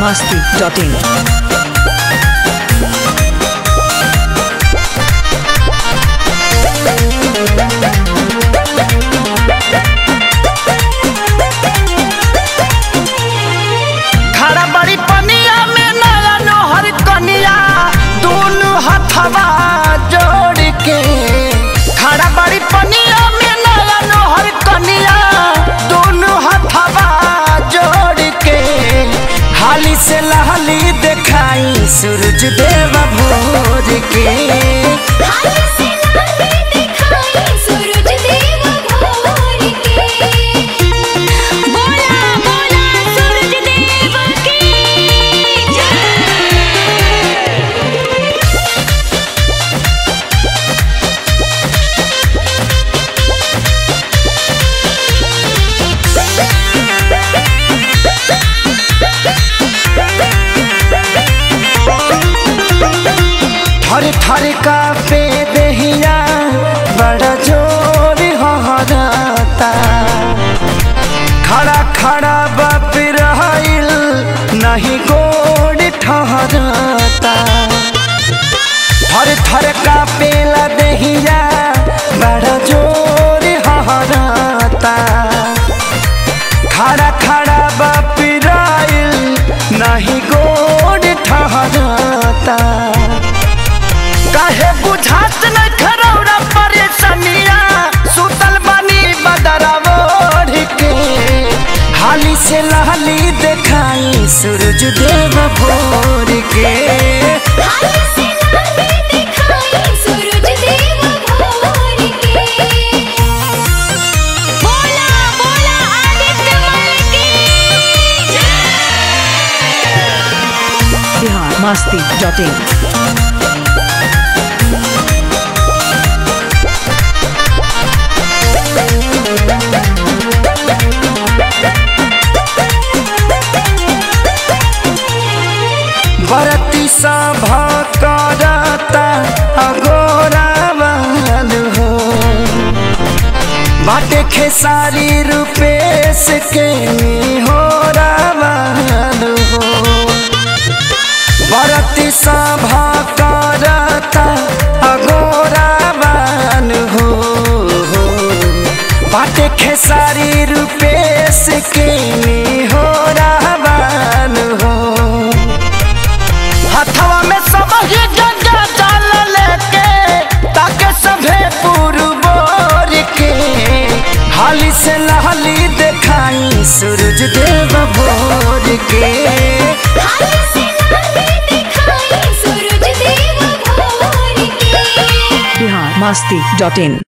masti.in. खड़ा बड़ी पनिया में नया नोहर कनिया दोनों हथवा जोड़ के खड़ा बड़ी पनिया में नया नोहर कनिया दोनों हथवा जोड़ के हाली से लहली दिखाई सूरज देव भोर के हाल से लाले दिखाई सूरज देव भोर के बोला बोला सूरज देव की जय थर थर का पे दहिया बड़ा जोर हहराता खड़ा खड़ा बाप रहिल नहीं गोड़ ठहराता थर थर का पेला दहिया बड़ा जोर हहराता खड़ा खड़ा बाप रहिल नहीं गोड़ ठहराता काहे बुझात न खरौरा परेशानिया सुतल बानी बदरावोढ़ के हाली से लहली देखाई सूरज देव भोर के हाल से लाले दिखाई सूरज देव भोर के बोला बोला आदित्य मल की जय Bihar masti.in. बरती सभा करता अगोरा वाल हो बाटे खेसारी रूपेश के हो रावाल हो बरती सभा करता अगोरा वाल हो बाटे खेसारी रूपेश के हो रावाल हो हथवा में सब ही गंगा जल लेके ताके सभे पुरबोर के हाली से लहली दिखाई सूरज देव भोर के हाल से लाले दिखाई सूरज देव भोर के Bihar masti.in.